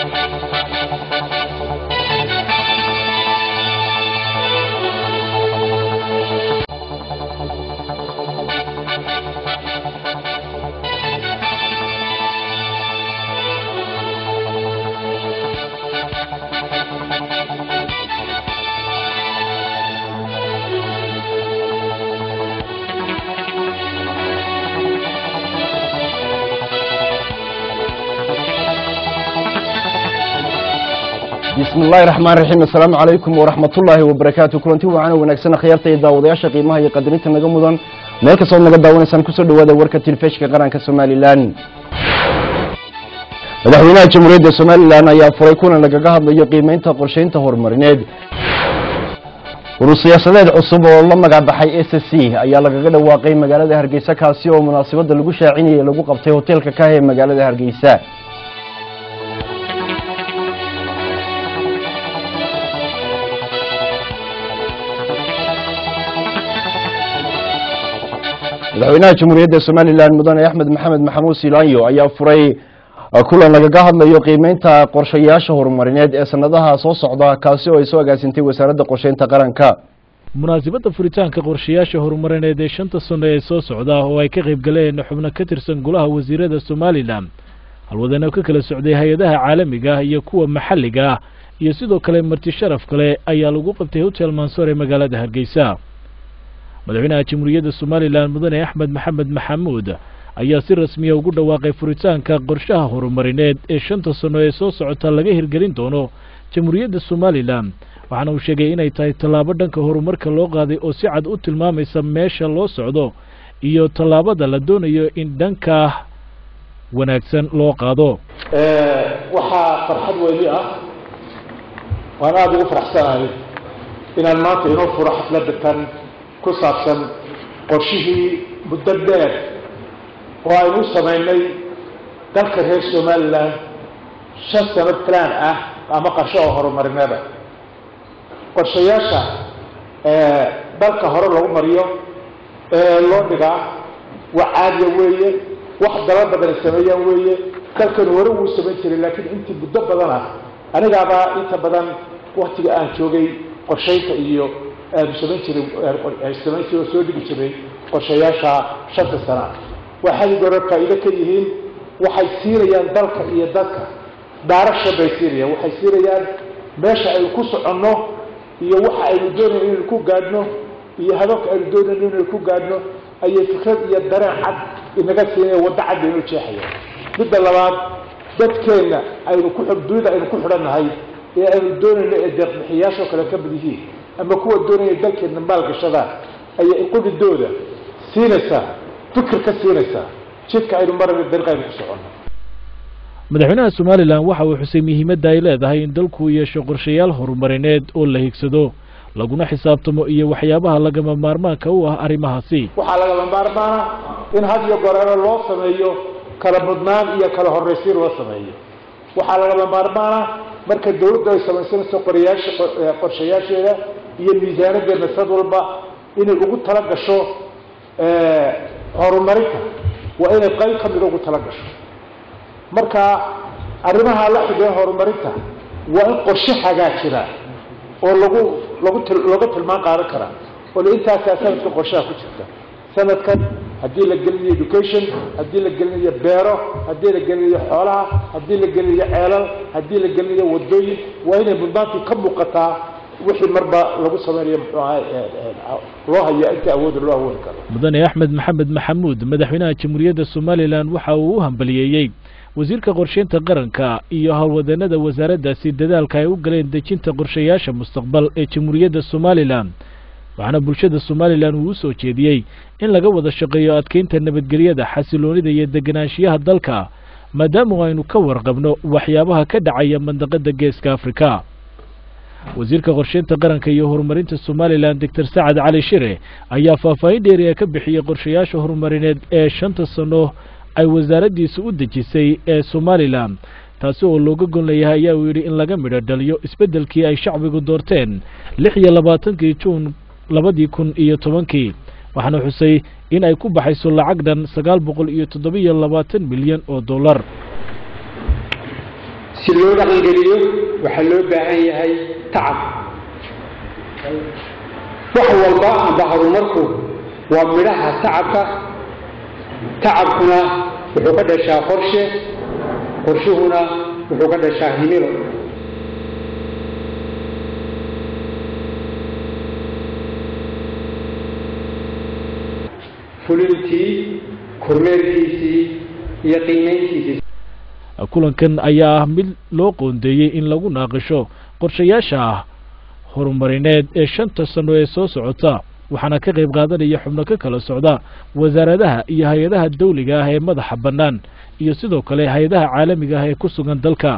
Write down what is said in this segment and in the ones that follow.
bismi illaahi raxmaan raxiim assalaamu calaykum waraxmatullaahi wabarakaatu kulanti wacan oo wanaagsan akhyaarta iyo daawadayaasha qiimaha iyo qadarinta naga mudan meel kastood naga daawanaysaan kusoo dhawaada warka tilifishka qaranka somalilan madaxweynaha jamhuuriyadda somalilan ayaa furay kulan lagaga hadlayo qiimeynta qorsheynta horumarineed urur siyaasadeed cusub oo la magacbaxay s c ayaa lagaga dhawaaqay magaalada hargeysa kaasi oo munaasabadda lagu shaacinayay lagu qabtay hoteelka kah ee magaalada hargeysa madaxweynaha jamhuuriyadda somalilan mudane axmed maxamed maxamuud silaanyo ayaa furay kulan lagaga hadlayo qiimeynta qorshayaasha horumarineed ee sanadaha soo socda kaasi oo ay soo agaasintay wasaaradda qorsheynta qaranka munaasabadda furitaanka qorshayaasha horumarineed ee shanta sano ee soo socda oo ay ka qayb galeen xubno ka tirsan golaha wasiirada somalilan halwadano ka kala socday hay-adaha caalamiga ah iyo kuwa maxalliga ah iyo sidoo kale marti sharaf kale ayaa lagu qabtay hotel mansoor ee magaalada hargeysa madaxweynaha jamhuuriyadda somalilan mudane axmed maxamed maxamuud ayaa si rasmiya ugu dhawaaqay furitaanka qorshaha horumarineed ee shanta sano ee soo socota laga hirgelin doono jamhuuriyadda somalilan waxaana uu sheegay inay tahay tallaabo dhanka horumarka loo qaaday oo si cad u tilmaamaysa meesha loo socdo iyo tallaabada la doonayo in dhanka wanaagsan loo qaado waxaa farxad weyni ah waan aada ugu faraxsanahay inaan maanta inoo furo xafladda tan ku saabsan qorshihii muddo dheer oo aynu u samaynay dalka reer somalilan shan sano plan ah ama qarsho oo horumarineeda qorshayaasha dalka hore lagu mariyo ee loo dhigaa waa caadiya weeye wax dala badan ay sameeyaan weeye dalkan hore wuu samayn jiray laakiin intii muddo badan ah anigaabaa inta badan waktiga aan joogay qorshaynta iyo aanu samayn jiray samayn jiray oo soo dhigi jiray qorshayaasha shanta sana waxay gore faa'iido ka yihiin waxay siinayaan dalka iyo dadka daarasha bay siinayaan waxay siinayaan meesha aynu ku soconno iyo waxa aynu doonayno inaynu ku gaadhno iyo hadafka aynu doonayno inaynu ku gaadhno ayay fikrad iyo dareen cad inaga siinaya waddo cad baynoo jeexayaan midda labaad dadkeenna aynu ku dunida aynu ku xidhannahay ee aynu doonayno ee deeqbixiyaashoo kale ka mid yihiin ama kuwa doonaya dalkeedna maalgashadaan ayay qudidooda siinaysaa fikir ka siinaysaa jidka aynu marayno dariiq aynu ku soconno madaxweynaha somalilan waxa uu xusay muhiimadda ay leedahay in dalku yeesho qorshayaal horumarineed oo la higsado laguna xisaabtamo iyo waxyaabaha lagama maarmaanka u ah arrimahaasi waxaa lagama maarmaana in had iyo goreero loo sameeyo kala mudnaan iyo kala horraysiin loo sameeyo waxaa lagama maarmaana marka dawladdu ay samaysanayso qorayaasha qorshayaasheeda iyo miisaanadeedna sad walba inay ugu tala gasho horumarinta waa inay qayb ka mida ugu tala gasho marka arrimaha la xidhiya horumarinta waa in qorshe hagaajira oo lagu lagu looga tilmaan qaadan karaa oo la intaasaa sanadka qorshaha ku jirta sanadkan haddii la gelinayo education haddii la gelinayo beero haddii la gelinayo xoolaha haddii la gelinayo ceelal haddii la gelinayo wadooyin waa inay mudnaantii ka muuqataa wixii marba lagu sameynayo muxuu ahay loo hayo inta awooda loo awoodi karo mudane axmed maxamed maxamuud madaxweynaha jamhuuriyadda somalilan waxa uu u hambaliyeeyey wasiirka qorsheynta qaranka iyo howlwadeenada wasaaraddaasi dadaalka ay u galeen dejinta qorshayaasha mustaqbal ee jamhuuriyadda somalilan waxaana bulshada somalilan uu u soo jeediyey in laga wada shaqeeyo adkeynta nabadgelyada xasiloonida iyo deganaanshiyaha dalka maadaama aynu ka warqabno waxyaabaha ka dhacaya mandaqada geeska afrika wasiirka qorsheynta qaranka iyo horumarinta somalilan doctor sacad cali shire ayaa faahfaahin dheeriya ka bixiyey qorshayaasha horumarineed ee shanta sano ay wasaaraddiisu u dejisay ee somalilan taasi oo looga gon layahay ayaa uu yidhi in laga midho dhaliyo isbeddelkii ay shacbigu doorteen lix iyo labaatankii juun labadii kun iyo tobankii waxaana xusay in ay ku baxayso lacag dhan sagaal boqol iyo toddobiyo labaatan milyan oo dollar si loo dhaqangeliyo waxaa loo baahan yahay tacab wax walba amba horumarku waa midhaha tacabka tacabkuna wuxuu ka dhashaa qorshe qorshuhuna wuxuu ka dhashaa himilo fulintii kormeerkiisii iyo qiimayntiisii kulankan ayaa ah mid loo qoondeeyey in lagu naaqisho qorshayaasha ah horumarineed ee shanta sano ee soo socota waxaana ka qayb qaadanaya xubno ka kala socda wasaaradaha iyo hay-adaha dawliga ah ee madaxa bannaan iyo sidoo kale hay-adaha caalamiga ah ee ku sugan dalka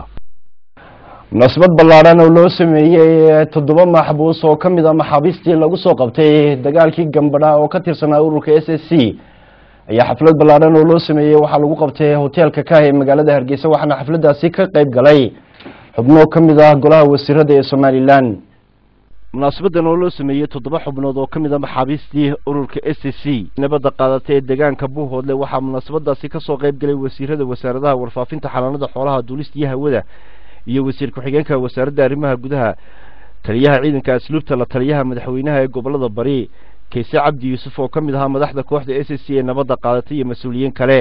munaasabad ballaadhan oo loo sameeyey toddoba maxbuus oo ka mid a maxaabiistii lagu soo qabtay dagaalkii gambadha oo ka tirsanaa ururka s s c ayaa xaflad ballaadhan oo loo sameeyey waxaa lagu qabtay hoteelka kah ee magaalada hargeysa waxaana xafladdaasi ka qayb galay xubno ka mid ah golaha wasiirada ee somalilan munaasabadan oo loo sameeyey toddoba xubnood oo ka mid a maxaabiistii ururka s c nabadda qaadatay ee deegaanka buuhoodle waxaa munaasabadaasi kasoo qayb galay wasiirada wasaaradaha warfaafinta xanaanada xoolaha duulista iyo hawada iyo wasiir ku-xigeenka wasaaradda arrimaha gudaha taliyaha ciidanka asluubta la taliyaha madaxweynaha ee gobolada bari kayse cabdi yuusuf oo ka mid ahaa madaxda kooxda s c ee nabadda qaadatay iyo mas-uuliyiin kale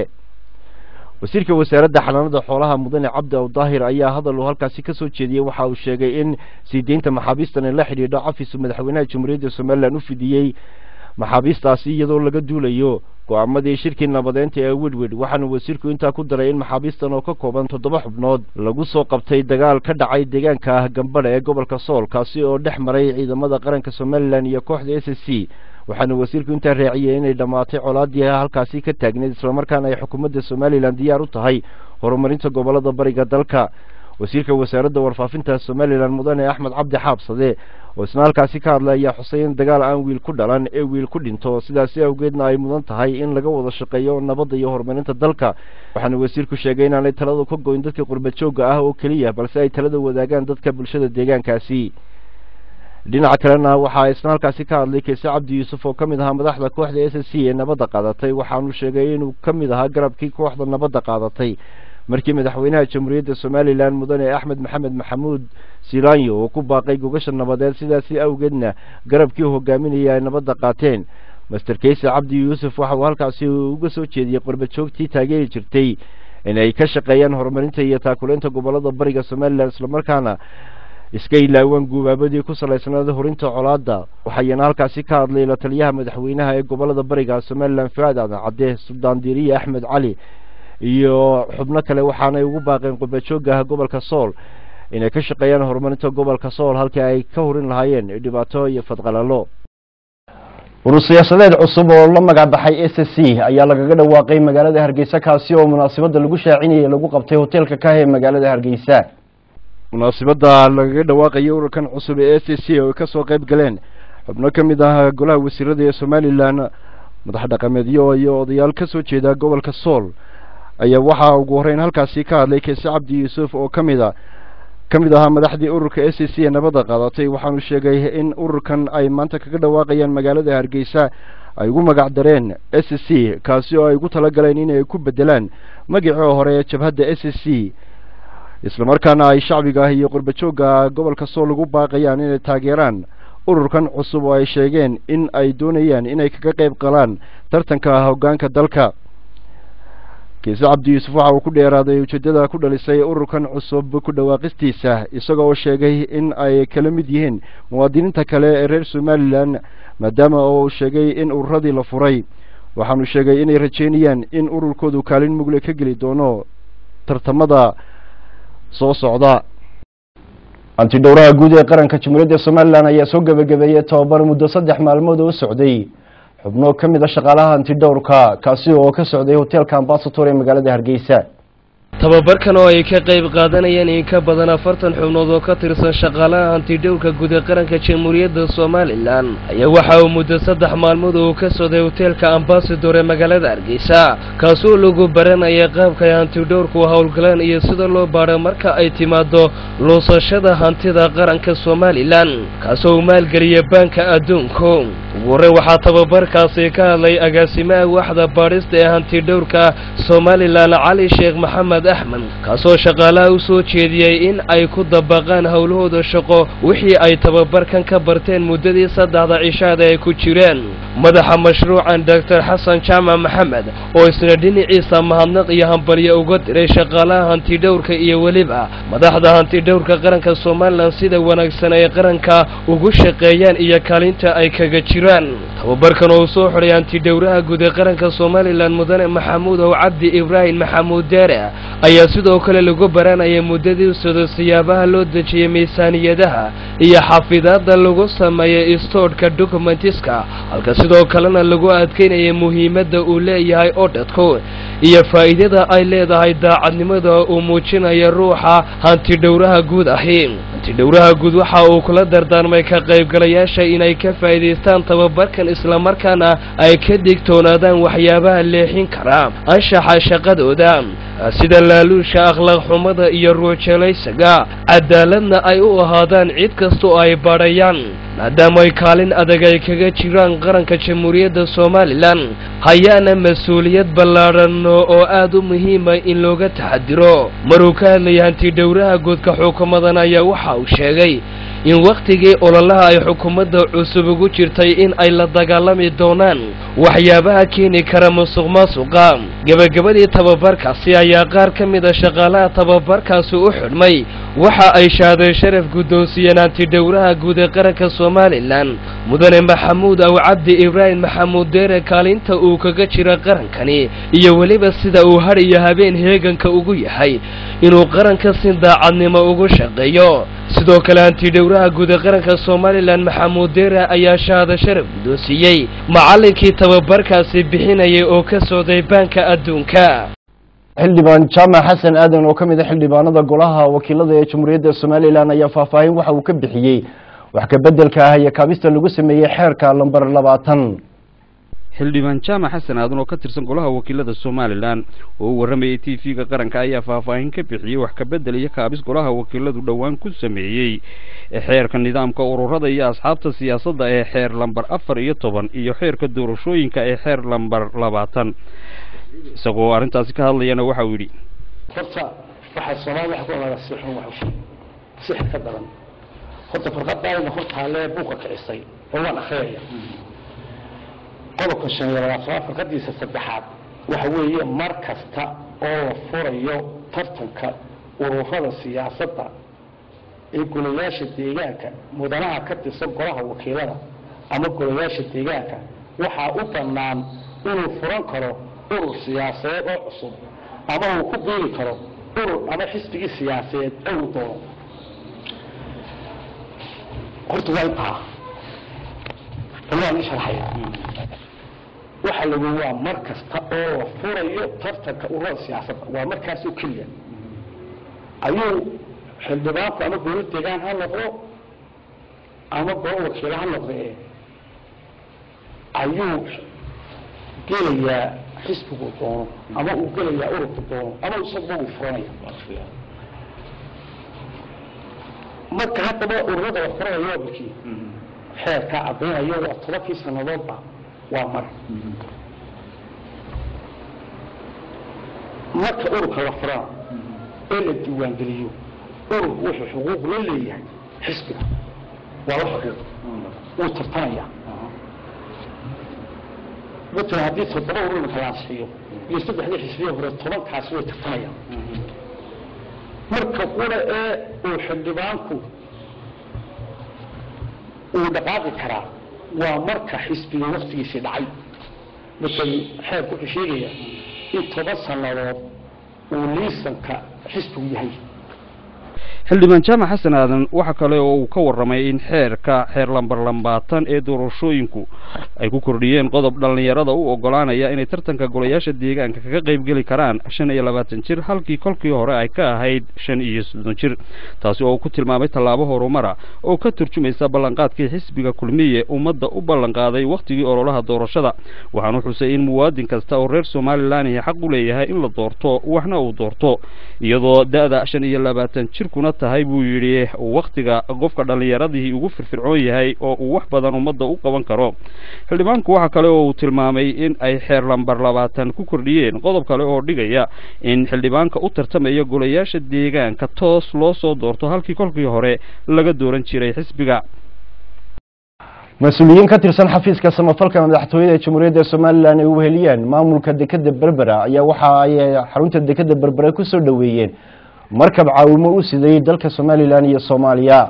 wasiirka wasaaradda xanaanada xoolaha mudane cabdi awdaahir ayaa hadal uu halkaasi ka soo jeediyey waxa uu sheegay in sii deynta maxaabiistan ee la xidhiidho cafisu madaxweynaha jamhuuriyadda somalilan u fidiyey maxaabiistaasi iyadoo laga duulayo go-aamadii shirkii nabadeynta ee wedwed waxaana wasiirku intaa ku daray in maxaabiistan oo ka kooban toddoba xubnood lagu soo qabtay dagaal ka dhacay deegaanka ah gambadha ee gobolka sool kaasi oo dhex maray ciidamada qaranka somalilan iyo kooxda s s c waxaana wasiirku intaa raaciyey inay dhammaatay colaadii halkaasi ka taagneed islamarkaana ay xukuumadda somalilan diyaar u tahay horumarinta gobolada bariga dalka wasiirka wasaaradda warfaafinta somalilan mudane axmed cabdi xaabsade oo isna halkaasi ka hadlay ayaa xusay in dagaal aan wiil ku dhalan ee wiil ku dhinto sidaasi awgeedna ay mudan tahay in laga wada shaqeeyo nabadda iyo horumarinta dalka waxaana wasiirku sheegay inaanay taladu ka goyn dadka qurba joogga ah oo keliya balse ay talada wadaagaan dadka bulshada deegaankaasi dhinaca kalena waxaa isna halkaasi ka hadlay kayse cabdi yuusuf oo ka mid ahaa madaxda kooxda s s c ee nabadda qaadatay waxaanu sheegay inuu ka mid ahaa garabkii kooxda nabadda qaadatay markii madaxweynaha jamhuuriyadda somalilan mudane axmed maxamed maxamuud silanyo uu ku baaqay gogasha nabadeed sidaasi awgeedna garabkii hogaaminaya ay nabadda qaateen master kayse cabdi yuusuf waxa uu halkaasi uga soo jeediyey qorbajoogtii taageeri jirtay inay ka shaqeeyaan horumarinta iyo taakuleynta gobolada bariga somalilan islamarkaana iska ilaawaan guubaabadii ku salaysnaada horinta colaadda waxayna halkaasi ka hadlay la taliyaha madaxweynaha ee gobolada bariga somalilan fuaad aadan cadde suldaan diiriye axmed cali iyo xubno kale waxaanay ugu baaqeen qurbajoogah gobolka sool inay ka shaqeeyaan horumarinta gobolka sool halkii ay ka hurin lahaayeen dhibaato iyo fadqalalo urur siyaasadeed cusub oo la magac baxay s c ayaa lagaga dhawaaqay magaalada hargeysa kaasi oo munaasabadda lagu shaacinayay lagu qabtay hoteelka kah ee magaalada hargeysa munaasabadda lagaga dhawaaqayay ururkan cusub ee s c oo ay kasoo qayb galeen xubno ka mid ah golaha wasiirada ee somalilan madax dhaqameedyo iyo odayaal ka soo jeeda gobolka sool ayaa waxaa ugu horreyn halkaasi ka hadlay kayse cabdi yuusuf oo ka mid a ka mid ahaa madaxdii ururka s c ee nabadda qaadatay waxaanu sheegay in ururkan ay maanta kaga dhawaaqayaan magaalada hargeysa ay ugu magac dareen s c kaasi oo ay ugu talagaleen inay ku bedelaan magacii hore ee jabhadda s c islamarkaana ay shacbiga iyo qurbajoogga gobolka sool ugu baaqayaan inay taageeraan ururkan cusub oo ay sheegeen in ay doonayaan inay kaga qayb galaan tartanka hoggaanka dalka kiise cabdi yuusuf waxa uu ku dheeraaday ujeeddada ku dhalisay ururkan cusub ku dhawaaqistiisa isaga oo sheegay in ay kala mid yihiin muwaadiniinta kale ee reer somalilan maadaama oo uu sheegay in ururadii la furay waxaanu sheegay inay rajeynayaan in ururkoodu kaalin mugle ka geli doono tartamada soo socda antidhowraha guud ee qaranka jamhuuriyadda somalilan ayaa soo gebagabeeyey tobabar muddo saddex maalmood oo socday xubno ka mid a shaqaalaha antidhowrka kaasi oo ka socday hoteelka ambasator ee magaalada hargeysa tababarkan oo ay ka qayb qaadanayeen in ka badan afartan xubnood oo ka tirsan shaqaalaha hantidhowrka guud ee qaranka jamhuuriyadda somalilan ayaa waxa uu muddo saddex maalmood uu ka socday hoteelka ambasador ee magaalada hargeysa kaasoo lagu baranaya qaabka ay hantidhowrku howlgalaan iyo sida loo baadho marka ay timaado luusashada hantida qaranka somalilan kaasoo uu maalgeliya baanka adduunku ugu horreyn waxaa tababarkaasi ka hadlay agaasimaha waxda baadhista ee hantidhowrka somalilan cali sheekh maxamed axmed kaasoo shaqaalaha u soo jeediyey in ay ku dabaqaan howlahooda shaqo wixii ay tababarkan ka barteen muddadii saddexda cishaada ay ku jireen madaxa mashruucan doctor xasan jaamac maxamed oo isna dhinaciisa mahadnaq iyo hambalyo uga diray shaqaalaha hantidhowrka iyo weliba madaxda hantidhowrka qaranka somalilan sida wanaagsan ay qaranka ugu shaqeeyaan iyo kaalinta ay kaga jiraan tababarkan oo uu soo xidhay hantidhowraha guud ee qaranka somalilan mudane maxamuud ow cabdi ibraahim maxamuud deere ayaa sidoo kale lagu baranayay muddadii sado siyaabaha loo dejiyey miisaaniyadaha iyo xafidaadda lagu sameeyey istoodhka dokumentiska halka sidoo kalena lagu adkeynayay muhiimadda uu leeyahay odhadku iyo faa'iidada ay leedahay daacadnimada uu muujinaya ruuxa hantidhowraha guud ahi hantidhowraha guud waxa uu kula dardaarmay ka qaybgalayaasha inay ka faa'iidaystaan tababarkan islamarkaana ay ka digtoonaadaan waxyaabaha leexin kara anshaxa shaqadooda sida laaluusha akhlaaq xumada iyo ruujeelaysaga cadaaladna ay u ahaadaan cid kasta oo ay badhayaan maadaama ay kaalin adag ay kaga jiraan qaranka jamhuuriyadda somalilan hayaana mas-uuliyad ballaadhan oo aad u muhiima in looga taxadiro maruu ka hadlayay hantidhowraha guudka xukuumadan ayaa waxa uu sheegay in wakhtigii ololaha ay xukuumadda cusub ugu jirtay in ay la dagaalami doonaan waxyaabaha keeni kara musuq maasuqa gebagabadii tababarkaasi ayaa qaar ka mid a shaqaalaha tababarkaasi u xidhmay waxa ay shaaday sharaf guddoonsiiyeen hantidhowraha guud ee qaranka somalilan mudane maxamuud aw cabdi ibraahim maxamuud deere kaalinta uu kaga jira qarankani iyo weliba sida uu hadh iyo habeen heeganka ugu yahay inuu qaranka si daacadnimo ugu shaqeeyo sidoo kale hantidhowraha guud ee qaranka somalilan maxamuud deere ayaa shahaado sharaf guddoonsiiyey macallinkii tababarkaasi bixinayay oo ka socday baanka adduunka xildhibaan jaamac xasan aadan oo ka mid a xildhibaanada golaha wakiilada ee jamhuuriyadda somalilan ayaa faahfaahin waxa uu ka bixiyey wax ka beddelka ah iyo kaabista lagu sameeyey xeerka lambar labaatan xildhibaan jaamac xasan aadan oo ka tirsan golaha wakiilada somalilan oo u warramayay t v-ga qaranka ayaa faahfaahin ka bixiyey wax ka beddel iyo kaabis golaha wakiiladu dhowaan ku sameeyey xeerka nidaamka ururada iyo asxaabta siyaasadda ee xeer lambar afar iyo toban iyo xeerka doorashooyinka ee xeer lambar labaatan isagoo arrintaasi ka hadlayana waxa uu yidhi horta waxaa soomaalida waxa ku ogaada si xun wax sixir ka daran horta farqadaayna hortaalee buuqa kicisay oo waan akhriyaya qodobka shan iyo labaatanaad farqadiisa saddexaad waxa weeye mar kasta oo la furayo tartanka ururada siyaasadda ee golayaasha deegaanka mudanaha ka tirsan golaha wakiilada ama golayaasha deegaanka waxaa u bannaan inuu furan karo urur siyaasadeed oo cusub ama uu ku biiri karo urur ama xisbigii siyaasadeed ou doono horta waa intaa waan sharxaya waxa lagu waa mar kasta oo la furayo tartanka ururada siyaasadda waa markaas oo keliya ayuu xildhibaanku ama golo deegaan ha noqdo ama golo wakiilo ha noqdo ee ayuu gelayaa xisbigu doono ama uu gelayaa ururku doono ama isaguba uu furanaya marka haddaba ururada la furanayo waa bulkiya xeerkaa caddaynayo waa tobankii sannadoodba waa mar marka ururka la furana ee la diiwaangeliyo ururku wuxuu xuquuq la leeyahay xisbiga waa la xuquuq wuu tartamaya matalan haddii toddoba urur imika la ansixiyo iyo saddexdii xisbiya hore tobankaasi way tartamayaan marka qura ee uu xildhibaanku uu dhaqaaqi karaa waa marka xisbiga waktigiisii dhacay markay xeerku wuxuu sheegaya in toban sannadood uu liisanka xisbigu yahay xildhibaan jaamac xasan aadan waxa kale oo uu ka warramay in xeerka xeer lambar lambaatan ee doorashooyinku ay ku kordhiyeen qodob dhallinyarada u oggolaanaya inay tartanka golayaasha deegaanka kaga qaybgeli karaan shan iyo labaatan jir halkii kolkii hore ay ka ahayd shan iyo soddon jir taasi oo uu ku tilmaamay tallaabo horumara oo ka turjumaysa ballanqaadkii xisbiga kulmiye ummadda u ballanqaaday wakhtigii ololaha doorashada waxaanu xusay in muwaadin kasta oo reer somalilan xaq u leeyahay in la doorto waxna uu doorto iyadoo da-da shan iyo labaatan jirkuna tahay buu yidhi wakhtiga qofka dhallinyaradii ugu firfircoon yahay oo uu wax badan ummadda u qaban karo xildhibaanku waxa kale oo uu tilmaamay in ay xeer lambar labaatan ku kordhiyeen qodob kale oo dhigaya in xildhibaanka u tartamaya golayaasha deegaanka toos loo soo doorto halkii kolkii hore laga dooran jiray xisbiga mas-uuliyiin ka tirsan xafiiska samafalka madaxtooyada jamhuuriyadda somalilan ay uheliyeen maamulka dekeda berbera ayaa waxa ay xarunta dekeda berbera kusoo dhoweeyeen markab caawimo u siday dalka somalilan iyo soomaaliya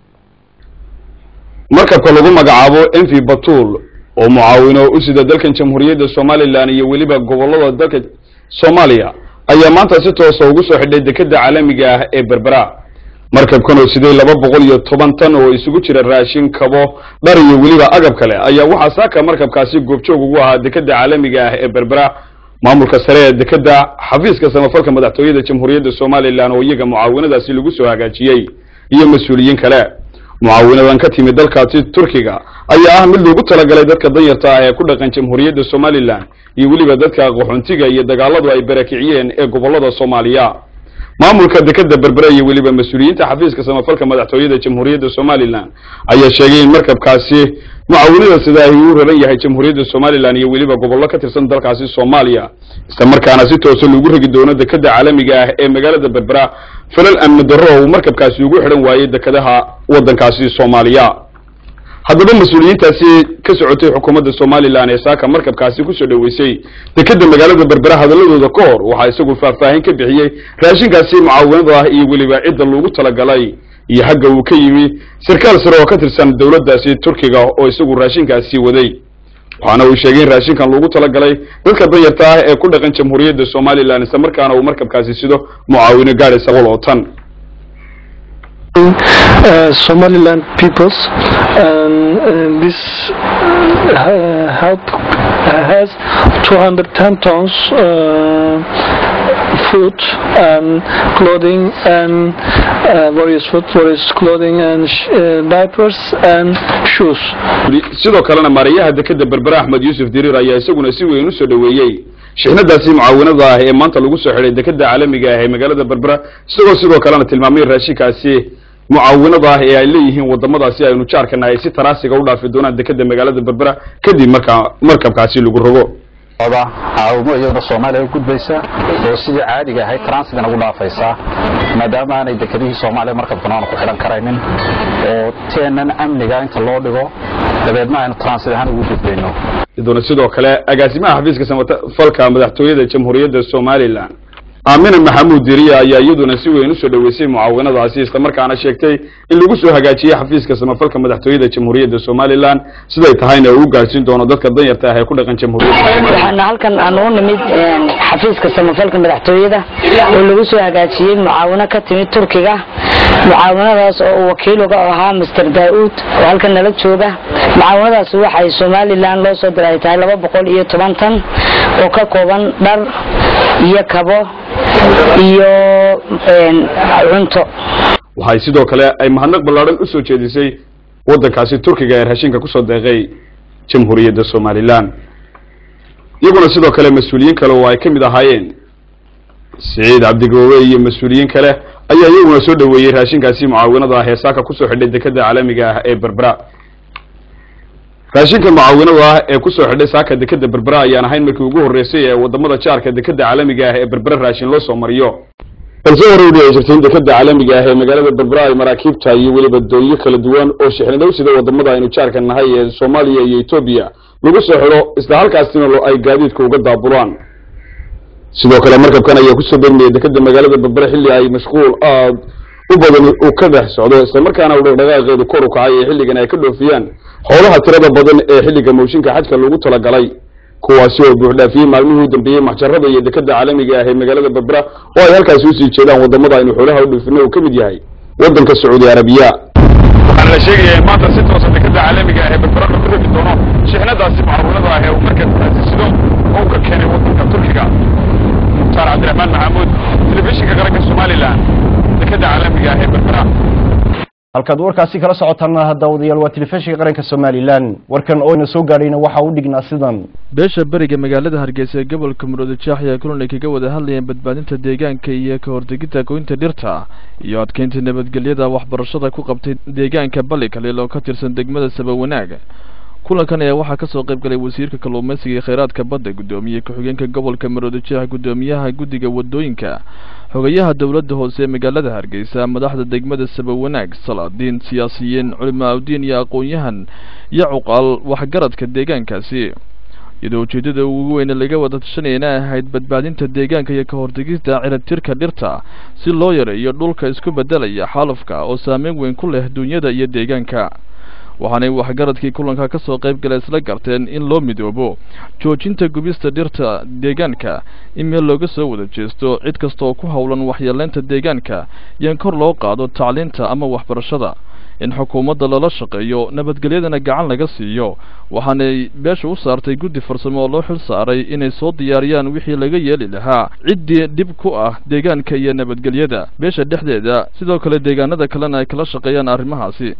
markabka lagu magacaabo envi batul oo mucaawino u sida dalkan jamhuuriyadda somalilan iyo weliba gobolada dalka soomaaliya ayaa maanta si toosa ugu soo xidhay dekeda caalamiga ah ee berbera markabkan oo siday laba boqol iyo toban tan oo isugu jira raashin kabo dhar iyo weliba agab kale ayaa waxaa saaka markabkaasi goobjoog ugu ahaa dekeda caalamiga ah ee berbera maamulka sare ee dekeda xafiiska samafalka madaxtooyada jamhuuriyadda somalilan oo iyaga mucaawinadaasi lagu soo hagaajiyey iyo mas-uuliyiin kale mucaawinadan ka timi dalkaasi turkiga ayaa ah mid loogu talagalay dadka danyarta ah ee ku dhaqan jamhuuriyadda somalilan iyo weliba dadka qaxoontiga iyo dagaaladu ay barakiciyeen ee gobolada soomaaliya maamulka dekeda berbera iyo weliba mas-uuliyiinta xafiiska samafalka madaxtooyada jamhuuriyadda somalilan ayaa sheegay in markabkaasi mucaawinada sida ay u raran yahay jamhuuriyadda somalilan iyo weliba gobollo ka tirsan dalkaasi soomaaliya isla markaana si toosa lagu ragi doono dekeda caalamiga ah ee magaalada berbera falal amni darro oo uu markabkaasi ugu xidhan waayey dekadaha waddankaasi soomaaliya haddaba mas-uuliyiintaasi ka socotay xukuumadda somalilan ee saaka markabkaasi kusoo dhoweysay dekeda magaalada berbera hadaladooda ka hor waxaa isagu faahfaahin ka bixiyey raashinkaasi mucaawinada ah iyo weliba cidda loogu talagalay iyo xagga uu ka yimi sarkaal sare oo ka tirsan dowladdaasi turkiga oo isagu raashinkaasi waday waxaana uu sheegay in raashinkan loogu talagalay dadka danyarta ah ee ku dhaqan jamhuuriyadda somalilan isla markaana uu markabkaasi sido mucaawino gaadhaysa qol oo tan uh, Somaliland peoples, and uh, this uh, help has 210 tons uh, food and clothing and uh, various food, various clothing and sh- uh, diapers and shoes. sidoo kalena maarayaha dekeda berbera axmed yuusuf diriir ayaa isaguna si weyn u soo dhoweeyey shixnadaasi mucaawinada ah ee maanta lagu soo xidhay dekeda caalamiga ah ee magaalada berbera isagoo sidoo kalena tilmaamay raashinkaasi mucaawinada ah ee ay leeyihiin wadamadaasi aynu jaarkana ay si taraasiga u dhaafi doonaan dekeda magaalada berbera kadib markaa markabkaasi lagu rogo caawimo iyaduna soomaaliya u gudbaysa oo sidii caadiga ahayd transigan ugu dhaafaysa maadaama aanay dekedihii soomaaliya markabkan aanu ku xidhan karaynin oo teenan amniga inta loo dhigo dabeedna aynu transit ahaan ugu gudbayno iyaduna sidoo kale agaasimaha xafiiska samafalka madaxtooyada jamhuuriyadda somalilan aamina maxamuud diriya ayaa iyaduna si weyn usoo dhoweysay mucaawinadaasi islamarkaana sheegtay in lagu soo hagaajiyey xafiiska samafalka madaxtooyada jamhuuriyadda somalilan siday tahayna uu gaarsiin doono dadka danyarta ah ee ku dhaqan jamhuuriyadda waxaana halkan aan u nimid xafiiska samafalka madaxtooyada oo lagu soo hagaajiyey mucaawino ka timid turkiga mucaawinadaas oo uu wakiil uga ahaa master daauud oo halkan nala jooga mucaawinadaas waxay somalilan loo soo diray tahay laba boqol iyo toban tan oo ka kooban dhar iyo kabo iyo cunto waxay sidoo kale ay mahadnaq ballaadhan u soo jeedisay waddankaasi turkiga ee raashinka kusoo deeqay jamhuuriyadda somalilan iyaguna sidoo kale mas-uuliyiin kale oo ay ka mid ahaayeen siciid cabdigoobe iyo mas-uuliyiin kale ayaa iyaguna soo dhoweeyey raashinkaasi mucaawinada ah ee saaka kusoo xidhay dekeda caalamiga ah ee berbera raashinka mucaawinada ah ee kusoo xidhay saaka dekeda berbera ayaan ahayn markii ugu horreysay ee wadamada jaarka dekeda caalamiga ah ee berbera raashin loo soo mariyo balse hore u dhici jirtay in dekeda caalamiga ah ee magaalada berbera ay maraakiibta iyo weliba doonyo kala duwan oo shixnadow sida wadamada aynu jaarka nahay ee soomaaliya iyo etoobiya lagu soo xidho isla halkaasina ay gaadiidka uga daabulaan sidoo kale markabkan ayaa kusoo degmaya dekeda magaalada berbera xilli ay mashquul aad u badan uu ka dhex socdo islamarkaana uu dhaqdhaqaaqeedu kor u kacay ee xilligan ay ka dhoofiyaan xoolaha tirada badan ee xilliga mooshinka xajka loogu talagalay kuwaasi oo buuxdhaafiyey maalmihii u dambeeyey maxjarada iyo dekeda caalamiga ah ee magaalada berbera oo ay halkaasi usii jeedaan wadamada aynu xoolaha u dhoofino uu ka mid yahay waddanka sacuudi arabiya waxaana la sheegaya in maanta si toosa dekeda caalamiga ah ee berbera lagu rogi doono shixnadaasi mucaawinada ah ee uu markabkaasi sido oo uu ka keenay waddanka turkiga mukhtaar cabdiraxmaan maxamuud telefishinka qaranka somalilan dekeda caalamiga ah ee berbera halkaad warkaasi kala socotaana hadda wadayaal waa telefishinka qaranka somalilan warkan oo ina soo gaadhayna waxaa u dhignaa sidan beesha beriga magaalada hargeysa ee gobolka muruuda jaax ayaa kulan ay kaga wada hadlayeen badbaadinta deegaanka iyo ka hortegidda goynta dhirta iyo adkeynta nabadgelyada waxbarashada ku qabtay deegaanka bali kaliil oo ka tirsan degmada sabawanaag kulankan ayaa waxaa kasoo qayb galay wasiirka kalluumeysiga iyo kheyraadka badda guddoomiye ku-xigeenka gobolka maroodi jeex guddoomiyaha guddiga wadooyinka xogayaha dowladda hoose ee magaalada hargeysa madaxda degmada sabawanaag salaadiin siyaasiyiin culimaaudiin iyo aqoon-yahan iyo cuqaal waxgaradka deegaankaasi iyadoo ujeedada ugu weyne laga wada tashanayana ahayd badbaadinta deegaanka iyo ka hortegista ciribtirka dhirta si loo yareeyo dhulka isku bedelaya xaalufka oo saameyn weyn ku leh duunyada iyo deegaanka waxaanay waxgaradkii kulanka ka soo qayb gala isla garteen in loo midoobo joojinta gubista dhirta deegaanka in meel looga soo wada jeesto cid kasta oo ku howlan waxyeeleynta deegaanka iyo in kor loo qaado tacliinta ama waxbarashada in xukuumadda lala shaqeeyo nabadgelyadana gacan laga siiyo waxaanay beesha u saartay guddi farsamo oo loo xil saaray inay soo diyaariyaan wixii laga yeeli lahaa ciddii dhib ku ah deegaanka iyo nabadgelyada beesha dhexdeeda sidoo kale deegaanada kalena ay kala shaqeeyaan arrimahaasi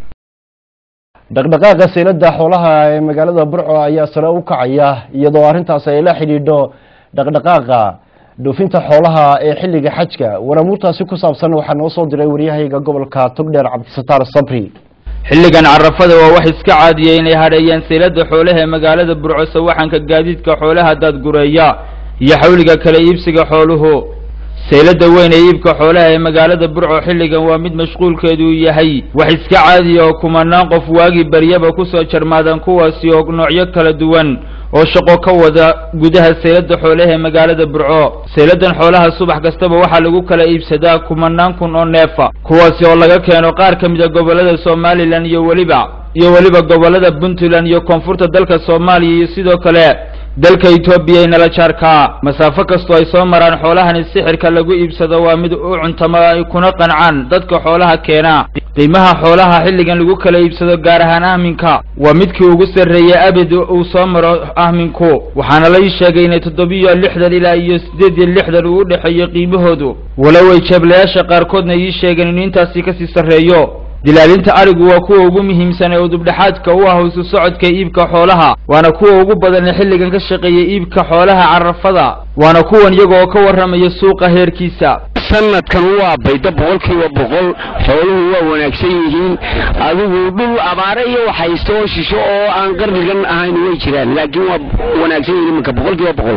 dhaqdhaqaaqa seylada xoolaha ee magaalada burco ayaa sare u kacaya iyadoo arrintaasi ay la xidhiidho dhaqdhaqaaqa dhoofinta xoolaha ee xilliga xajka waramuurtaasi ku saabsan waxaa noo soo diray waryahayga gobolka togdheer cabdisataar sabri xilligan carafada waa wax iska caadiya inay hadheeyeen seylada xoolaha ee magaalada burco sawaxanka gaadiidka xoolaha daadgureeya iyo xawliga kala iibsiga xooluhu seylada weyn ee iibka xoolaha ee magaalada burco xilligan waa mid mashquulkeedu yahay wax iska caadiya oo kumanaan qof waagii baryaba kusoo jarmaadaan kuwaasi oo noocyo kala duwan oo shaqo ka wada gudaha seylada xoolaha ee magaalada burco seyladan xoolaha subax kastaba waxaa lagu kala iibsadaa kumanaan kun oo neefa kuwaasi oo laga keeno qaar ka mid a gobolada somalilan iyo weliba iyo weliba gobolada puntland iyo koonfurta dalka soomaaliya iyo sidoo kale dalka etoobiya ee nala jaarkaa masaafo kastoo ay soo maraan xoolahani sixirka lagu iibsado waa mid u cuntama ay kuna qancaan dadka xoolaha keena qiimaha xoolaha xilligan lagu kala iibsado gaar ahaan ahminka waa midkii ugu sarreeyay abid uu soo maro ahminku waxaana la ii sheegay inay toddobiyo lixdan ilaa iyo siddeed iyo lixdan uu u dhexeeyo qiimahoodu walow ay jeeblayaasha qaarkoodna ii sheegeen inuu intaasi kasii sarreeyo dilaalinta arigu waa kuwa ugu muhiimsan ee udubdhexaadka u ah isu socodka iibka xoolaha waana kuwa ugu badan ee xilligan ka shaqeeya iibka xoolaha carafada waana kuwan iyaga oo ka warramaya suuqa heerkiisa sanadkan waa bayda boqolkiiba boqol xooluhu waa wanaagsan yihiin adigu dhul abaare iyo wax haysto oo shisho oo aan qarnigan ahayn way jiraan laakiin waa wanaagsan yihiin iminka boqolkiiba boqol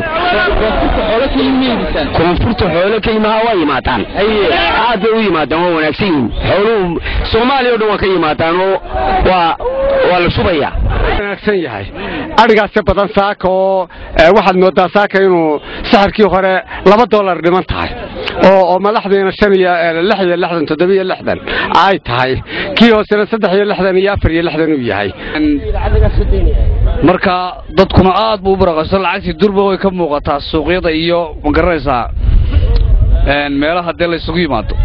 koonfurta xoolo ka yimaha waa yimaadaan aad bay u yimaadaan waa wanaagsan yihiin xooluhu soomaaliya o dhan waa ka yimaadaan oo waa waa la shubaya wanaagsan yahay adhigaasi badan saaka oo waxaad moodaa saaka inuu saxarkii hore laba dollar dhiman tahay oo oo madaxdiina shan iyo lix iyo lixdan toddoba iyo lixdan ay tahay kii hoosena saddex iyo lixdan iyo afar iyo lixdan uu yahay marka dadkuna aad buu u baraqayso lacagtii durba way ka muuqataa suuqyada iyo ma garanaysaa meelaha dee la isugu yimaado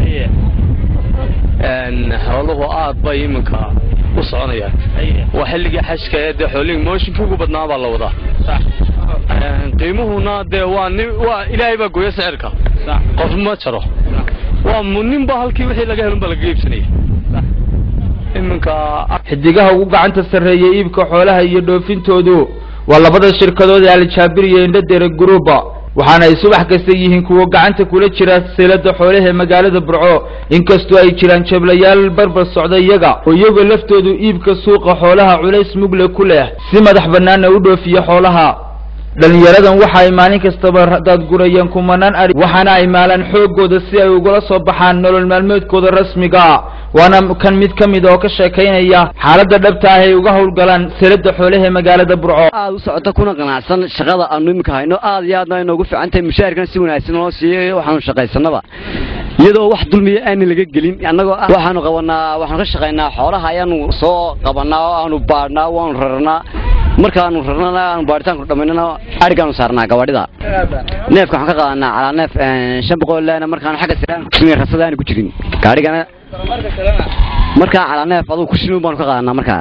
xooluhu aad bay iminka u soconayaan waa xilligii xajka ee dee xoolihii mooshinkii ugu badnaa baa la wadaa qiimuhuna dee waa nin waa ilaahay baa gooya sicirka qof ma jaro waa nin ba halkii wixii laga helun baa laga iibsanaya iminka xidigaha ugu gacanta sarreeya iibka xoolaha iyo dhoofintoodu waa labada shirkadood ee aljaabir iyo indhadere gruuba waxaana ay subax kasta yihiin kuwa gacanta kula jira seylada xoolaha ee magaalada burco inkastoo ay jiraan jablayaal barbar socda iyaga oo iyagoo laftoodu iibka suuqa xoolaha culays mugle ku leh si madax bannaana u dhoofiya xoolaha dhalinyaradan waxa ay maalin kastaba daadgurayaan kumanaan ari waxaana ay maalaan xooggooda si ay ugula soo baxaan nolol maalmeedkooda rasmiga waana kan mid ka mid oo ka sheekaynaya xaaladda dhabta ah ay uga howlgalaan seylada xoolaha ee magaalada burco aad u socota kuna qanacsan shaqada aanu iminka hayno aad iyo aadna inoogu fiican tahay mushaharkan si wanaagsan loo siiyey waxaanu shaqaysanaba iyadoo wax dulmiya aanan laga gelin annagoo ah waxaanu qabanaa waxaanu ka shaqaynaa xoolaha ayaanu soo qabanaa oo aanu baadhnaa waanu rarnaa markaanu rarnana aanu baaritaanku dhammaynana adhigaanu saarnaa gabaadhida neefka waxaan ka qaadanaa calaa neef shan boqol leena markaanu xagga siraan rasada aanu ku jirin gaadhigana markaa calaa neef adugu kushinu baanu ka qaadanaa markaa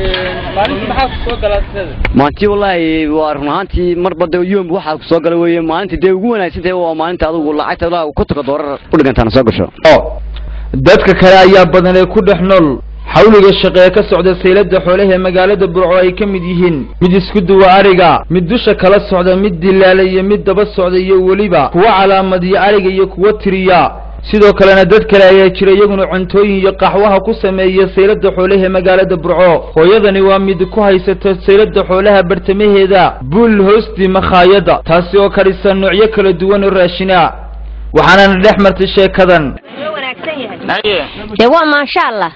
maalintii wallaahi waa run ahaantii marba dee yom waxaa kusoo gala weeye maalintii dee ugu wanaagsan tahay waa maalinta adugu lacagta ilaa kontonka doorar u dhigantaana soo gasho dadka kale ayaa badan ee ku dhex nool xawliga shaqe ee ka socda saylada xoolaha ee magaalada burco ay ka mid yihiin mid isku duwa ariga mid dusha kala socda mid dilaala iyo mid daba socda iyo weliba kuwa calaamadiya ariga iyo kuwa tiriya sidoo kalena dad kale ayaa jira iyaguna cuntooyin iyo qaxwaha ku sameeya saylada xoolaha ee magaalada burco hooyadani waa mid ku haysata saylada xoolaha bartamaheeda buul hoostii makhaayada taasi oo kadhisa noocyo kala duwan oo raashina waxaanana dhex martay sheekadan dee waa maasha allah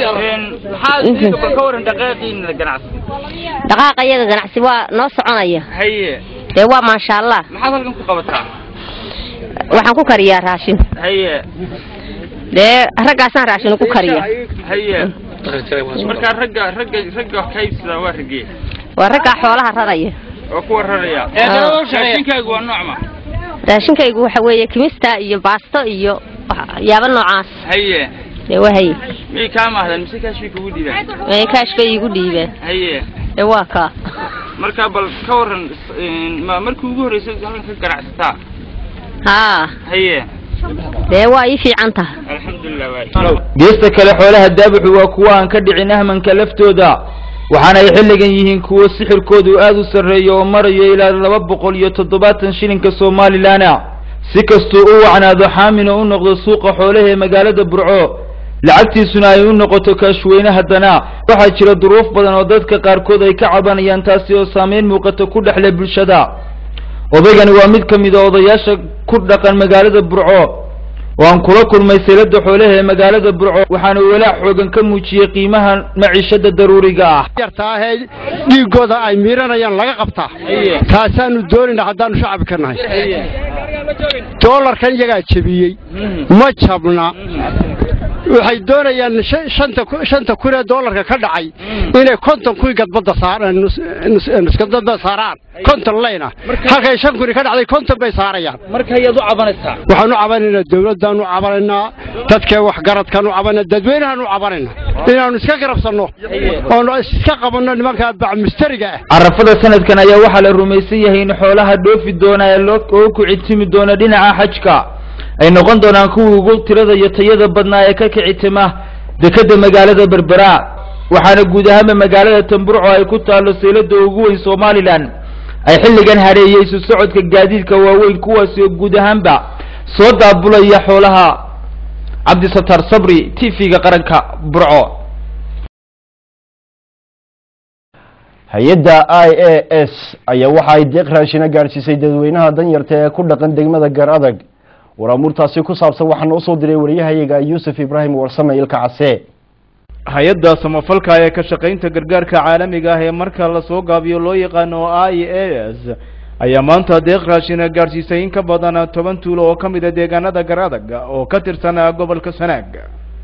ka waran dhaqaaqiina ganacsi dhaqaaqa iyaga ganacsi waa noo soconaya haye dee waa maasha allah maxaad halkan ku qabataa waxaan ku kariyaa raashin haye dee raggaasaan raashin ku kariya haye markaa ragga ragga ragga wax ka iibsada waa ragee waa raggaa xoolaha raraya oo kuwa raraya Ah. raashinkaagu waa noocma raashinkaygu waxa weeye kimista iyo baasto iyo waxyaabo noocaas haye dee waa haye miyay kaa maahdaan mise kaashbay kugu dhiibaan ee kaash bay iigu dhiibeen haye dee waa kaa markaa bal ka waran ma markii ugu horreysay halkan ka ganacsataa haa haye dee waa ii fiican tahay alxamdulilah waay geesta kale xoolaha daabuxu waa kuwa aan ka dhicin ahmanka laftooda waxaana ay xilligan yihiin kuwo sixirkoodu aad u sarreeyo oo marayo ilaa laba boqol iyo toddobaatan shilinka somalilanna si kastuu u wacnaado xaamina u noqdo suuqa xoolaha ee magaalada burco lacagtiisuna ay u noqoto kaashweyne haddana waxaa jira duruuf badan oo dadka qaarkood ay ka cabanayaan taasi oo saameyn muuqata ku dhexle bulshada odaygani waa mid ka mid a odayaasha ku dhaqan magaalada burco oo aan kula kulmay saylada xoolaha ee magaalada burco waxaana walaac xoogan ka muujiyey qiimaha maciishada daruuriga ah yartaahee dhiigooda ay miiranayaan laga qabtaa taasaanu doonayna haddaanu shacabka nahay doolarkan iyagaa jebiyey ma jabna waxay doonayaan shan- shanta ku- shanta kun ee doolarka ka dhacay inay konton kuwii gadbadda saaraan nus- nus- nuskadada saaraan konton leyna halkay shan kuni ka dhacday konton bay saarayaan marka ayaad u cabanaysaa waxaan u cabanaynaa dawladdaanu u cabanaynaa dadkee waxgaradkaan u cabanaa dadweynahaan u cabanaynaa inaanu iska garabsanno oonu iska qabanno nimanka bacmistariga ah carafada sanadkan ayaa waxaa la rumaysan yahay in xoolaha dhoofi doona ee loo oo ku citimi doona dhinaca xajka ay noqon doonaan kuwii ugu tirada iyo tayada badnaa ee ka kicitima dekeda magaalada berbera waxaana guud ahaanba magaalada tamburco ay ku taalo saylada ugu weyn somalilan ay xilligan hareeyey isu socodka gaadiidka waaweyn kuwaasi oo guud ahaanba soo daabulaya xoolaha cabdisatar sabri t v-ga qaranka burco hay-adda i a s ayaa waxa ay deeq raashina gaadhsiisay dadweynaha danyarta ee ku dhaqan degmada gar adag waraamuurtaasi ku saabsan waxaana usoo diray wariyahayaga yuusuf ibraahim warsame ilka case hay-adda samafalka ee ka shaqaynta gargaarka caalamiga ah ee marka lasoo gaabiyo loo yaqaano i a s ayaa maanta deeq raashina gaadhsiisay in ka badan toban tuulo oo ka mid a deegaanada gar adag oo ka tirsan gobolka sanaag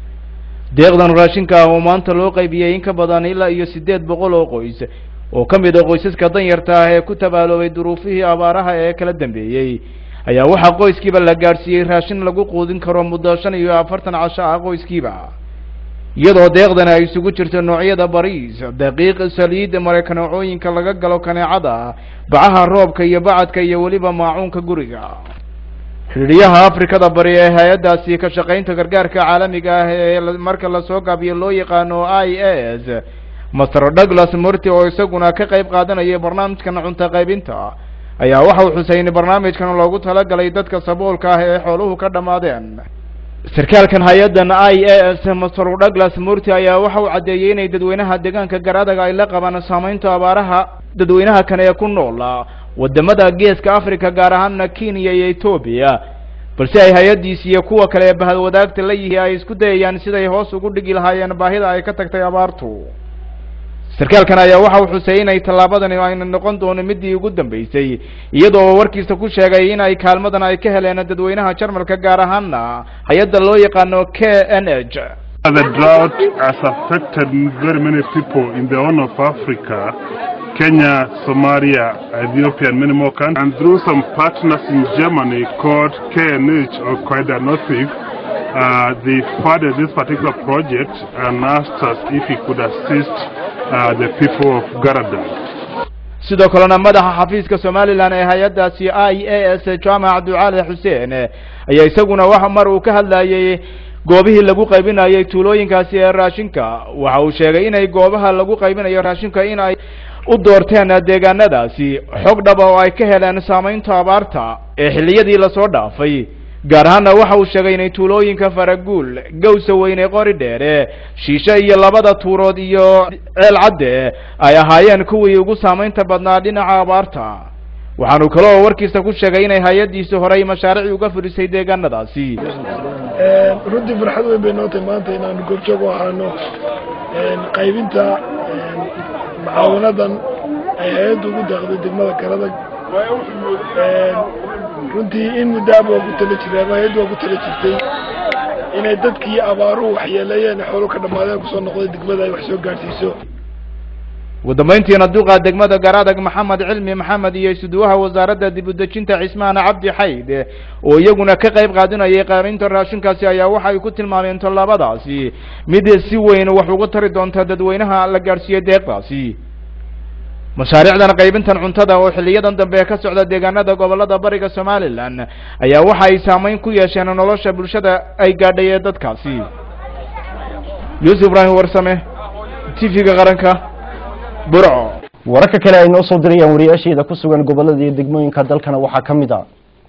deeqdan raashinka ah oo maanta loo qaybiyey in ka badan ilaa iyo siddeed boqol oo qoys oo ka mid a qoysaska danyarta ah ee ku tabaaloobay duruufihii abaaraha ee kala dambeeyey ayaa waxaa qoyskiiba la gaadhsiiyey raashin lagu quudin karo muddo shan iyo afartan casho ah qoyskiiba iyadoo deeqdan ay isugu jirto noocyada bariis daqiiq saliid mareykaneecooyinka laga galo kaneecada bacaha roobka iyo bacadka iyo weliba maacuunka guriga xidhiidyaha afrikada bari ee hay-addaasi ka shaqaynta gargaarka caalamiga ah ee la- marka lasoo gaabiyo loo yaqaano i a s master douglas murty oo isaguna ka qayb qaadanayay barnaamijkan cunto qaybinta ayaa waxa uu xusay in barnaamijkan loogu talagalay dadka saboolka ah ee xooluhu ka dhammaadeen sarkaalkan hay-addan i a s master douglas murty ayaa waxa uu caddeeyey inay dadweynaha deegaanka garadaga ay la qabaan saameynta abaaraha dadweynaha kan ee ku nool wadamada geeska africa gaar ahaana kenya iyo etoobiya balse ay hay-addiisi iyo kuwa kale ee bahadwadaagta la yihi ay isku dayayaan siday hoos ugu dhigi lahaayeen baahida ay ka tagtay abaartu sarkaalkan ayaa waxa uu xusay inay tallaabadani ayna noqon doono midii ugu dambeysay iyadoo warkiisa ku sheegay in ay kaalmadan ay ka heleen dadweynaha jarmalka gaar ahaana hay-adda loo yaqaano k n h The drought has affected very many people in the Horn of Africa, Kenya, Somalia, Ethiopia, and many more countries. And through some partners in Germany called KNH or Quaida Northig, uh, they funded this particular project and asked us if we could assist uh, the people of Garada. sidoo kalena madaxa xafiiska somalilan ee hay-addaasi i a s jaamac ducaale xuseen ayaa isaguna waxa mar uu ka hadlayay goobihii lagu qaybinayay tuulooyinkaasi ee raashinka waxa uu sheegay inay goobaha lagu qaybinayo raashinka in ay u doorteen deegaanadaasi xog dhaba oo ay ka heleen saamaynta abaarta ee xilliyadii lasoo dhaafay gaar ahaanna waxa uu sheegay inay tuulooyinka faraguul gawsa weyne qori dheere shiishe iyo labada tuurood iyo ceel cadde ay ahaayeen kuwii ugu saamaynta badnaa dhinaca abaarta waxaanu kaloo warkiisa ku sheegay inay hay-addiisi horey mashaariic uga fulisay deegaanadaasi runtii farxad weyn bay noo tahay maanta inaanu goobjoog u ahaano qaybinta mucaawanadan ay hay-addu ugu daaqday degmada karadag runtii in muddaaba waa ku tala jireen ama hay-addu waa ku tala jirtay inay dadkii abaaruhu waxyeeleeyeen xoolo ka dhammaadeen kusoo noqday degmada ay wax soo gaadhsiiso ugu dambayntiina duqa degmada garadag maxamed cilmi maxamed iyo isuduwaha wasaaradda dib u dejinta cismaan cabdi xayd oo iyaguna ka qayb qaadinayay qaarinta raashinkaasi ayaa waxay ku tilmaameen tallaabadaasi mid si weyn wax uga tari doonta dadweynaha la gaadhsiiyey deeqdaasi mashaariicdan qaybintan cuntada oo xiliyadan dambe ka socda deegaanada gobolada bariga somalilan ayaa waxa ay saameyn ku yeesheen nolosha bulshada ay gaadhay ee dadkaasi yuusuf ibraahim warsame t v-ga qaranka burco wararka kale ay noo soo dirayaan wariyaasheeda ku sugan gobolada iyo degmooyinka dalkana waxaa ka mid ah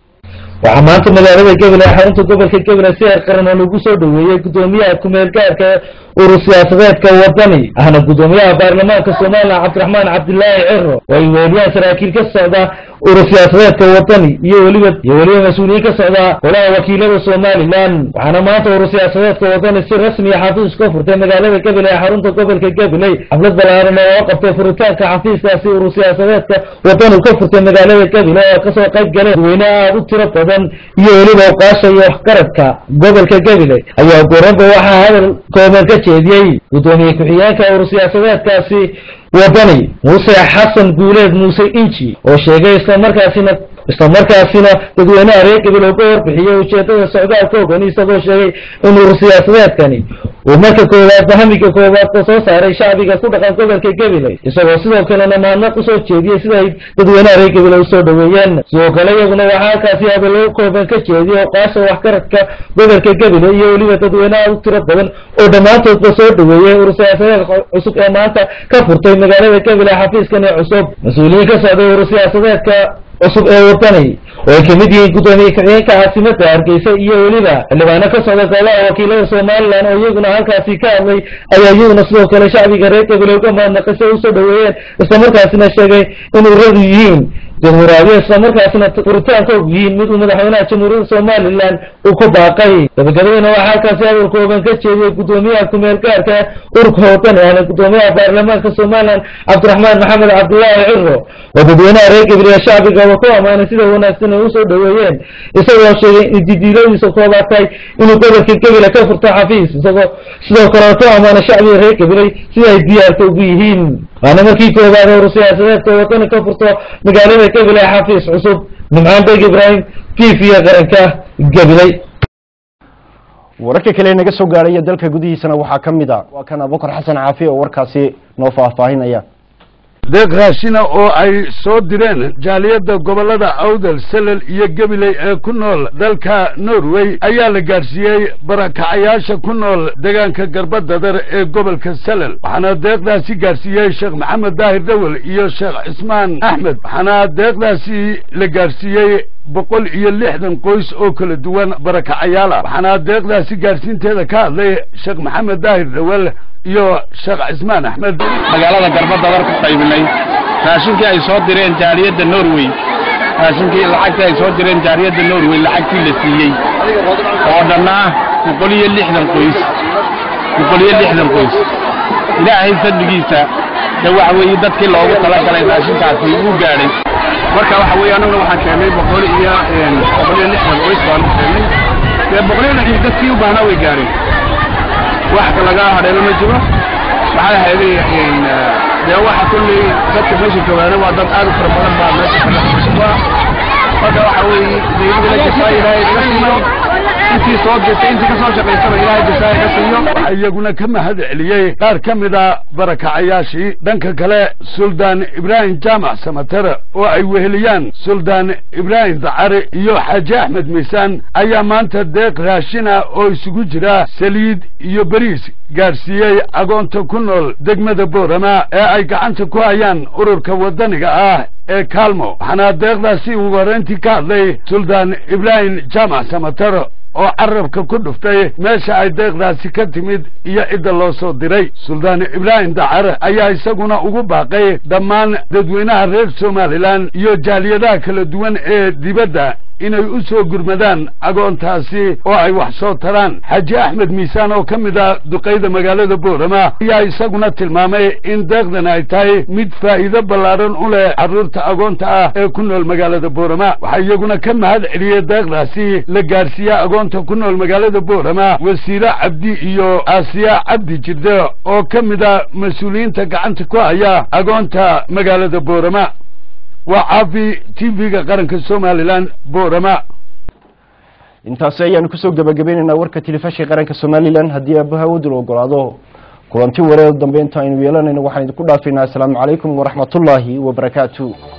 waxaa maanta magaalada gebel ee xarunta gobolka gebel si heer qaran oo lagu soo dhoweeyey gudoomiyaha ku-meel gaarka urur siyaasadeedka wadani ahna gudoomiyaha baarlamaanka somalilan cabdiraxmaan cabdilaahi ciro oo ay weeliyaan saraakiil ka socda urur siyaasadeedka wadani iyo weliba iyo weliba mas-uuliyiin ka socda golaha wakiilada somalilan waxaana maanta urur siyaasadeedka wadani si rasmiya xafiis ka furtay magaalada gebel ee xarunta gobolka gebeley xaflad balaaran oo qabtay furitaanka xafiiskaasi urur siyaasadeedka wadani ka furtay magaalada gebele oo kasoo qayb galeen dadweyne aada u tiro badan iyo weliba oqaasha iyo waxgaradka gobolka gebele ayaa goranba waxaa hadal kooban ka jeediyey gudoomiye ku-xigeenka urur siyaasadeedkaasi wadani muuse xasan guuleed muuse inji oo sheegay islamarkaasina islamarkaasina dadweynaha reer gebel uga warbixiyey ujeedada socdaalkoogani isagoo sheegay in urur siyaasadeedkani uu marka koowaad bahamiga koowaad ka soo saaray shacbiga ku dhaqan gobolka gebele isagoo sidoo kalena maadnaq usoo jeediyey sida ay dadweynaha reer gebele usoo dhoweeyeen sidoo kale iyaguna waxaa halkaasi hadallo kooban ka jeediyey oqaasha waxgaradka gobolka gebele iyo weliba dadweynaha u tiro badan oo dhammaantoodba soo dhoweeyey urur siyaasadeedka cusub ee maanta ka furtay magaalada gebele xafiiskani cusub mas-uuliyiin ka socday urur siyaasadeedka cusub ee wadani oo ay kamid yihiin gudoomiye ku-xigeenka caasimada hargeysa iyo weliba xildhibaano ka socda golaha wakiilada somalilan oo iyaguna halkaasi ka hadlay ayaa iyaguna sidoo kale shacbiga reer gebele uga mahadnaqay si ay usoo dhoweeyeen islamarkaasina sheegay in ururadu yihiin jamhuuriyadyo islamarkaasina furitaankoogu yihiin mid uu madaxweynaha jamhuuriyadda somalilan uu ku baaqay gabagabadana waxaa halkaasi hadal kooban ka jeediyey gudoomiyaha ku-meel gaarka ururka wadani ahna gudoomiyaha baarlamaanka somalilan cabdiraxmaan maxamed cabdulaahi ciro oo dadweynaha reer gabriya shacbigaba ku ammaanay sida wanaagsan ay usoo dhoweeyeen isagoo sheegay in didiiladiisa koobaad tahay inuu gobolka gebile ka furto xafiis isagoo sidoo kale ku ammaanay shacbiga reer gabiley sida ay diyaarka ugu yihiin waana markii koobaad urur siyaasadeedka wadani ka furto magaalada gebile xafiis cusub nimcaan beg ibraahim t v-ga qaranka gabiley wararka kale naga soo gaaraya dalka gudihiisana waxaa ka mid a waa kan abukar xasan caafi oo warkaasi noo faahfaahinaya deeq raashina oo ay soo direen jaaliyadda gobollada awdal salel iyo gabiley ee ku nool dalka norway ayaa la gaadhsiiyey barakacayaasha ku nool deegaanka garbadadar ee gobolka salel waxaana deeqdaasi gaadhsiiyey sheekh maxamed daahir dawel iyo sheekh cismaan axmed waxaana deeqdaasi la gaadhsiiyey boqol iyo lixdan qoys oo kala duwan barakacayaal ah waxaana deeqdaasi gaadhsiinteeda ka hadlay sheekh maxamed daahir dawel iyo sheekh cismaan axmed magaalada garbadadar ku qaybinay raashinkii ay soo direen jaaliyadda norway raashinkii lacagtii ay soo direen jaaliyadda norway lacagtii la siiyey oo dhannaa boqol iyo lixdan qoys boqol iyo lixdan qoys ilaahay fadligiisa de waxa weeye dadkii loogu talagalay raashinkaasi uu gaadhay marka waxa weeye annaguna waxaan keenay boqol iyo boqol iyo lixdan qoys baanu keenay dee boqol iyo lixdan dadkii u baahnaa way gaadheen wax laga hadheelo ma jiro waxay ahayd dee waxa kulley dadka meesha joogaana waa dad aad u fara badan baa meesha kaga marka waxa weeye dawladda la jafaa ilaahay naga siino intii soo dirtay intii kasoo shaqaysaba ilaahay jasaaya ka siiyo waxaa iyaguna ka mahad celiyey qaar ka mid a barakacayaashii dhanka kale suldaan ibraahim jaamac samatere oo ay weheliyaan suldaan ibraahim dacare iyo xaaji axmed miisaan ayaa maanta deeq raashina oo isugu jira saliid iyo beriis gaadhsiiyey agoonta ku nool degmada boorama ee ay gacanta ku hayaan ururka waddaniga ah ee kaalmo waxaana deeqdaasi ugu horrayntii ka hadlay suldaan ibraahim jaamac samatere oo carabka ku dhuftay meesha ay deeqdaasi ka timid iyo cidda loo soo diray suldaan ibraahim dacare ayaa isaguna ugu baaqay dhammaan dadweynaha reer somalilan iyo jaaliyadaha kala duwan ee dibadda inay u soo gurmadaan agoontaasi oo ay wax soo taraan xaaji axmed miisaan oo ka mid ah duqayda magaalada boorama ayaa isaguna tilmaamay in deeqdan ay tahay mid faa'iido ballaadhan u leh carruurta agoonta ah ee ku nool magaalada boorama waxaa iyaguna ka mahad celiyey deeqdaasi la gaadhsiiye agoonta ku nool magaalada boorama wasiire cabdi iyo aasiya cabdi jirde oo ka mid ah mas-uuliyiinta gacanta ku haya agoonta magaalada boorama waa caafi t v-ga qaranka somalilan boorama intaasi ayaanu kusoo gebagabaynaynaa warka telefishinka qaranka somalilan haddii aabaha wadul ogolaado kulanti wareer dambe inta aynu yeelanayno waxaan idinku dhaafaynaa asalaamu calaykum waraxmatullaahi wabarakaatu